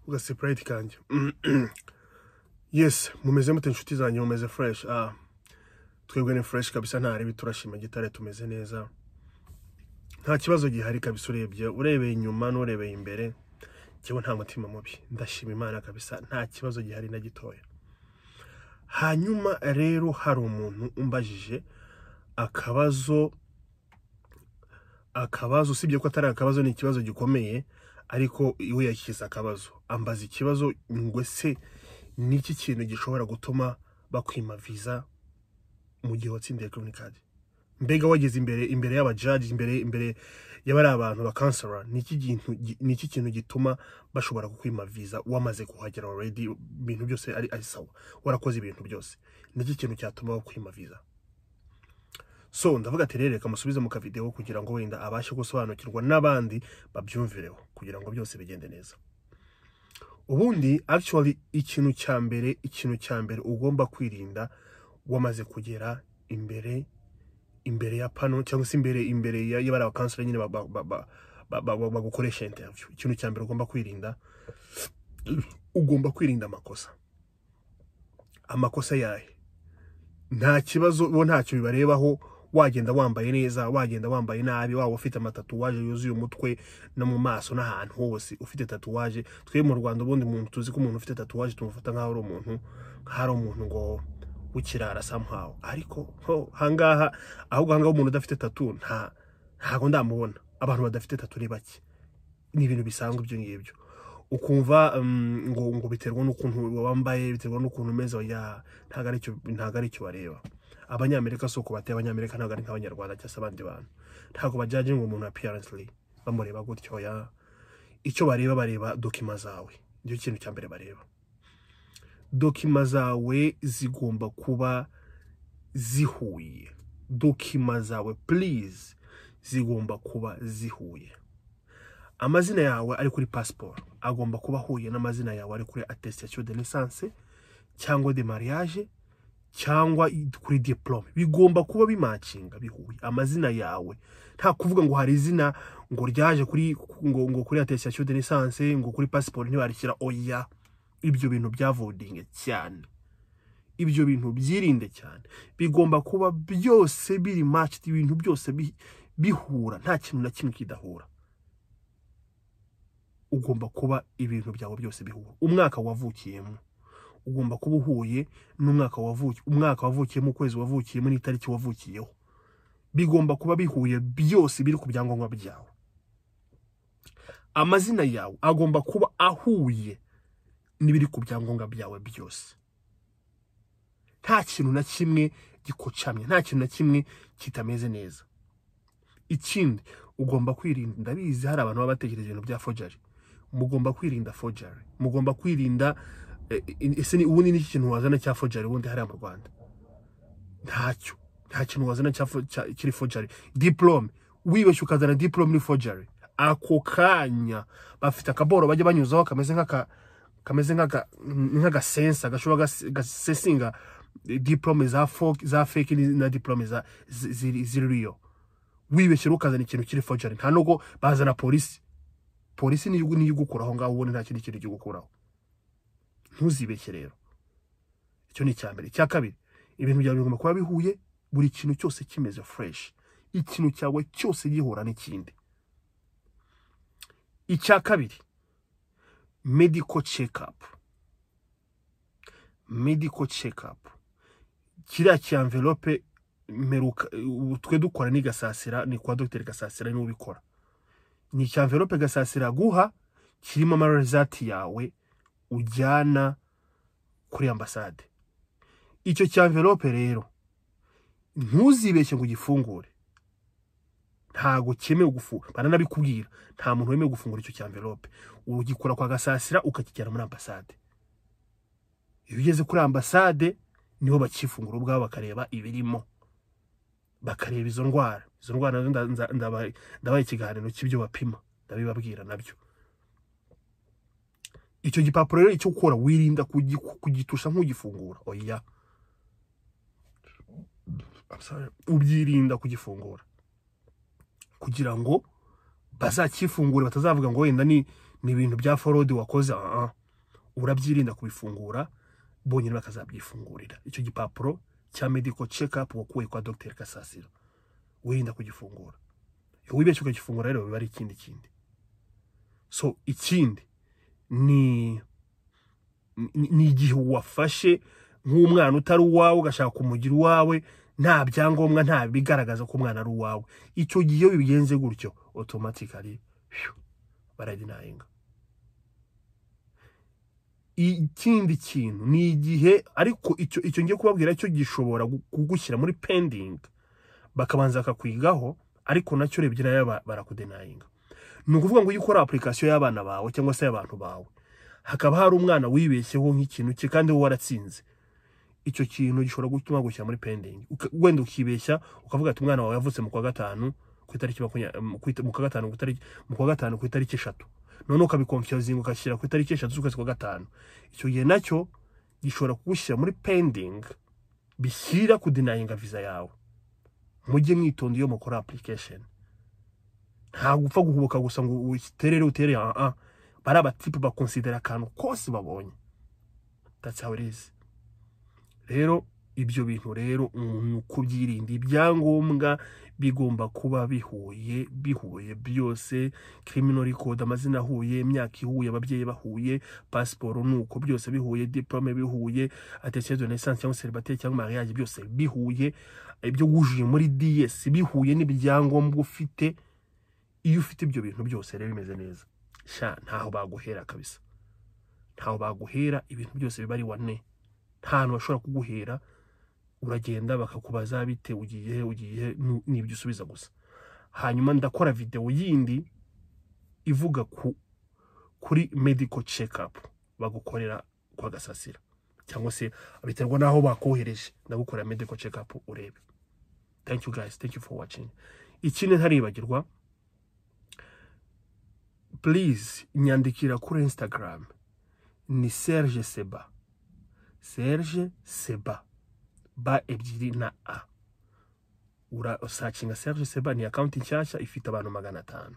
kuga separate kanjye yes mumeze mute inshuti zanjye mumeze fresh ah twebwe ni fresh kabisa nta ribi turashima gitare tumeze neza nta kibazo gihari kabisa urebye urebeye inyuma n'urebeye imbere njyewe nta mutima mubi ndashima imana kabisa nta kibazo gihari na gitoya hanyuma rero hari umuntu umbajije akabazo akabazo usibye ko atari akabazo ni ikibazo gikomeye ariko iwe yashyize akabazo ambaza ikibazo ngo se ni iki kintu gishobora gutuma bakwima viza mu gihe watsindiye green card mbega wageze imbere imbere y'abajaji imbere imbere y'abari abantu bakansara ni iki kintu gituma bashobora kukwima viza wamaze kuhagera already ibintu byose ari ari sawa warakoze ibintu byose ni iki kintu cyatuma bakwima viza so ndavuga ati rero reka musubize mu kavidewo kugira ngo wenda abashe gusobanukirwa n'abandi babyumvireho kugira ngo byose bigende neza ubundi actually ikintu cya mbere ikintu cya mbere ugomba kwirinda wamaze kugera imbere imbere ya pano cyangwa se imbere imbere y'abari abakanseri nyine bagukoresha interview ikintu cya mbere ugomba kwirinda ugomba kwirinda amakosa amakosa yahe nta kibazo bo ntacyo bibarebaho wagenda wambaye neza wagenda wambaye nabi waba ufite amatatuwaje yuzuye umutwe no mu maso n'ahantu hose ufite tatuwaje twe mu rwanda ubundi muntu tuzi ko umuntu ufite tatuwaje tumufata nk'aho ari umuntu nk'aho ari umuntu ngo w'ikirara samuhawe ariko ahangaha ahubwo ahangaha umuntu udafite tatu nta ntabwo ndamubona abantu badafite tatu ni bake ni ibintu bisanzwe ibyo ngibyo ukumva ngo ngo biterwa n'ukuntu wambaye biterwa n'ukuntu umeze ya ntabwo ari cyo ntabwo ari cyo bareba abanyamerika si uko bateye abanyamerika ntabwo ari nk'abanyarwanda cyangwa se abandi bantu ntabwo bajyaje ngo umuntu apiyaransiri bamureba gutyo ya icyo bareba bareba dokima zawe nicyo kintu cya mbere bareba dokima zawe zigomba kuba zihuye dokima zawe purize zigomba kuba zihuye amazina yawe ari kuri pasiporo agomba kuba ahuye n'amazina yawe ari kuri atesitasiyo de lisanse cyangwa de mariage cyangwa kuri diporome bigomba kuba bimakinga bihuye amazina yawe nta kuvuga ngo hari izina ngo ryaje kuri ngo ngo kuri atesitasiyo de lisanse ngo kuri pasiporo ntibarishyira oya ibyo bintu byavodinge cyane ibyo bintu byirinde cyane bigomba kuba byose biri maciti ibintu byose bihura nta kintu na kimwe kidahura ugomba kuba ibintu byawe byose bihura umwaka wavukiyemo ugomba kuba uhuye n'umwaka wavukiye umwaka wavukiyemo ukwezi wavukiyemo n'itariki wavukiyeho bigomba kuba bihuye byose biri ku byangombwa byawe amazina yawe agomba kuba ahuye n'ibiri ku byangombwa byawe byose nta kintu na kimwe gikocamye nta kintu na kimwe kitameze neza ikindi ugomba kwirinda ndabizi hari abantu baba batekereza ibintu bya fojari mugomba kwirinda fojari mugomba kwirinda ese ubundi n'iki kintu wazana cya fojari ubundi hariya mu rwanda ntacyo nta kintu wazana kiri fojari diporome wibeshye ukazana diporome ni fojari ako kanya bafite akaboro bajya banyuzaho kameze nk'aka kameze nk'agasensa gashobora gasesinga diporome za feki na diporome ziriyo wibeshyira ukazana ikintu kiri fojari nta nubwo bazana polisi polisi niyo igukura aho ngaho ubundi nta kindi kintu gikuraho ntuzibeshye rero icyo ni icya mbere icya kabiri ibintu byawe bigomba kuba bihuye buri kintu cyose kimeze fureshi ikintu cyawe cyose gihura n'ikindi icya kabiri mediko cekapu mediko cekapu kiriya kiyanverope twe dukora ni gasasira ni kwa dogiteri gasasira niwe ubikora ni icya mverope gasasira guha kirimo amarizati yawe ujyana kuri ambasade icyo cya mverope rero ntuzibeshye ngo ugifungure ntago cyemewe gufungura baranabikubwira nta muntu wemewe gufungura icyo cya mverope ugikora kwa gasasira ukakijyana muri ambasade iyo ugeze kuri ambasade niho bakifungura ubwabo bakareba ibirimo bakareba izo ndwara izo ndwara ndabaha ikiganiro cy'ibyo bapima ndabibabwira nabyo icyo gipapuro rero icyo ukora wirinda kugitusha nk'ugifungura oya ubyirinda kugifungura kugira ngo bazakifungure batazavuga ngo wenda ni ibintu bya forodi wakoze urabyirinda kubifungura bonyine bakazabyifungurira icyo gipapuro cya medical check up wakuwe kwa dogiteri kasasiro wirinda kugifungura iyo wibeshye ukagifungura rero biba ari ikindi kindi so ikindi ni ni- ni igihe wafashe nk'umwana utari uwawe ugashaka kumugira uwawe nta byangombwa nta bigaragaza ko umwana ari uwawe icyo gihe iyo bigenze gutyo otomatikari baradinayinga ikindi kintu ni igihe ariko icyo icyo ngiye kubabwira cyo gishobora gu- kugushyira muri pendingi bakabanza bakakwigaho ariko nacyo urebye nayo ba- barakudenayinga ni ukuvuga ngo ujye ukora apurikasiyo y'abana bawe cyangwa se y'abantu bawe hakaba hari umwana wibeshyeho nk'ikintu cye kandi wowe waratsinze icyo kintu gishobora gutuma bagushyira muri pendingi Uka- wenda ukibeshya ukavuga ati umwana wawe yavutse mu kwa gatanu ku itariki makumya- mu ku ita- mu kwa gatanu ku itariki- mu kwa gatanu ku itariki eshatu none ukabikonfyozinga ugashyira ku itariki eshatu z'ukwezi kwa gatanu icyo gihe nacyo gishobora kugushyira muri pending bishyira kudinayinga viza yawe mujye mwitonda iyo mukora application nta gupfa guhubuka gusa ngo uterere utere ah ah bari abatipu bakonsidera akantu kose babonye that's how it is rero ibyo bintu rero umuntu kubyirinda ibyangombwa bigomba kuba bihuye bihuye byose criminal record amazina ahuye imyaka ihuye ababyeyi bahuye pasiporo nuko byose bihuye diplome bihuye attestation de naissance cyangwa célibataire cyangwa mariage byose bihuye ibyo wujuye muri DS bihuye n'ibyangombwa ufite iyo ufite ibyo bintu byose rero bimeze neza sha ntaho baguhera kabisa ntaho baguhera ibintu byose biba ari wane nta hantu bashobora kuguhera uragenda bakakubaza bite ugiye he, ugiye he, nu- n'ibyo usubiza gusa hanyuma ndakora videwo yindi ivuga ku kuri medical check up bagukorera kwa gasasira cyangwa se biterwa n'aho bakohereje ndagukorera medical check up urebe thank you guys thank you for watching ikindi ntaribagirwa please nyandikira kuri instagram ni serge seba serge seba ba ebyiri na a urasacinga serge seba ni akawunti nshyashya ifite abantu magana atanu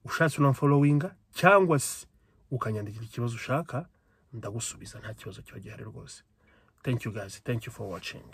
ushatse unamfolowinga cyangwa se ukanyandikira ikibazo ushaka ndagusubiza nta kibazo kiba gihari rwose thank you guys thank you for watching